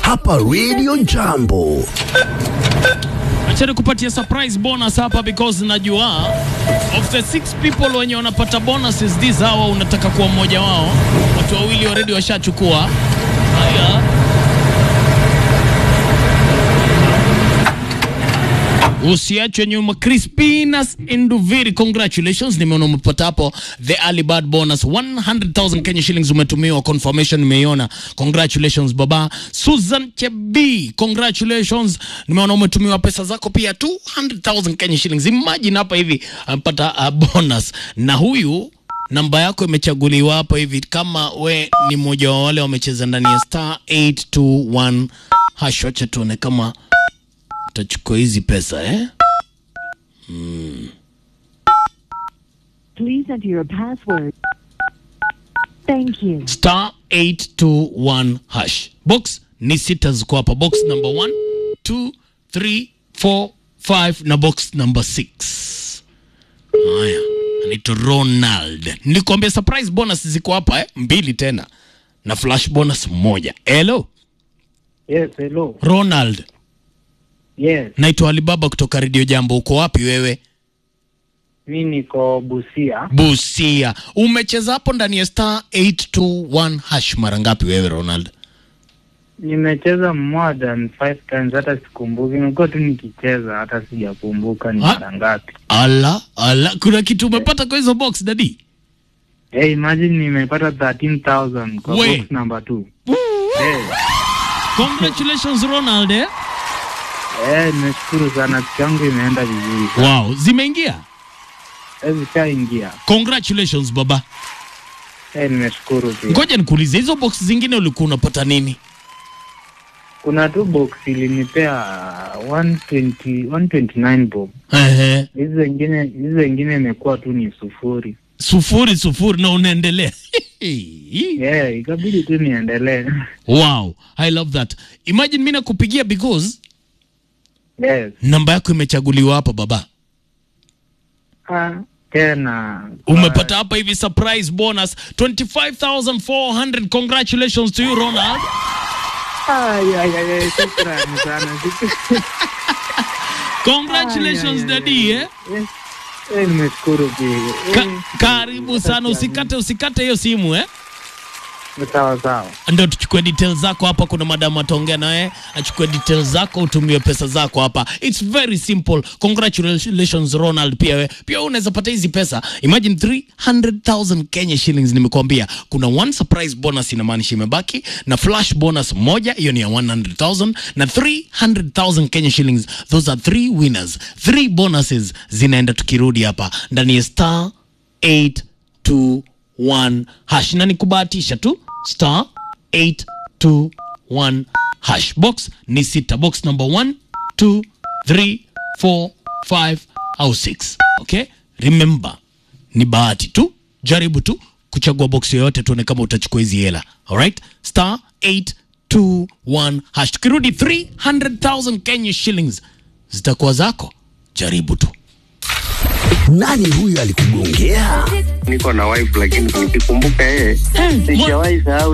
hapa Radio Jambo. Acha nikupatie surprise bonus hapa because najua of the six people wenye wanapata bonuses these hawa unataka kuwa mmoja wao. Watu wawili already washachukua. Haya. Usiachwe nyuma. Crispinas Induviri, congratulations, nimeona umepata hapo the early bird bonus 100,000 Kenya shillings umetumiwa, confirmation nimeiona. Congratulations baba. Susan Chebi, congratulations, nimeona umetumiwa pesa zako pia 200,000 Kenya shillings. Imagine hapa hivi amepata uh, bonus na huyu namba yako imechaguliwa hapa hivi, kama we ni mmoja wa wale wamecheza ndani ya star 821 hash. Wacha tuone kama utachukua hizi pesa eh? Please enter your password. Thank you. star 821 hash. Box ni sita ziko hapa, box number 1 2 3 4 5 na box number 6. Haya, anaitwa Ronald. Nilikwambia surprise bonus ziko hapa eh? Mbili tena na flash bonus moja. Hello Yes, hello. Ronald, Yes, naitwa Alibaba kutoka Radio Jambo. Uko wapi wewe? mi niko Busia. Busia. Umecheza hapo ndani ya star 821 hash mara ngapi wewe Ronald? Nimecheza more than five times, hata sikumbuki. Nimekuwa tu nikicheza, hata sijakumbuka ni Ha? mara ngapi. Ala, ala, kuna kitu umepata kwa hizo box dadi? Hey, imagine nimepata 13,000 kwa We. box number 2. Hey, Congratulations Ronald. Eh? hey, nimeshukuru sana, siku yangu imeenda vizuri. Wow, zimeingia. Hey, zishaingia. Congratulations baba. Hey, nimeshukuru pia. Ngoja nikuulize hizo box zingine ulikuwa unapata nini? Kuna tu box ilinipea 120, 129 bob. Ehe. Hizi zingine hizi zingine imekuwa tu ni sufuri. Sufuri sufuri na unaendelea. Yeah, ikabidi tu niendelee. wow, I love that. Imagine mimi nakupigia because Yes. namba yako imechaguliwa hapa baba. Ah, tena Umepata hapa hivi surprise bonus 25400. Congratulations to you Ronald. Ay, ay, ay, ay, shukrani sana. Congratulations Ay, ay, ay, daddy eh. Yes. Eh, nimeshukuru pia. Ka Eh, karibu sana, usikate usikate hiyo simu eh. Sawa sawa. Ndio tuchukue details zako hapa. Kuna madamu ataongea naye, achukue details zako, utumie pesa zako hapa. It's very simple. Congratulations Ronald. Pia we, pia wewe unaweza pata hizi pesa. Imagine 300,000 Kenya shillings. Nimekuambia kuna one surprise bonus inamaanisha imebaki na flash bonus moja, hiyo ni ya 100,000 na 300,000 Kenya shillings. Those are three winners, three bonuses zinaenda tukirudi hapa ndani ya star 821 hash na nikubahatisha tu star 821 hash box ni sita box number 1 2 3 4 5 au 6 okay remember ni bahati tu jaribu tu kuchagua box yoyote tuone kama utachukua hizi hela alright star 821 hash tukirudi 300000 kenya shillings zitakuwa zako jaribu tu Nani huyu alikugongea? niko na wife lakini nikikumbuka yeye sijawahi sahau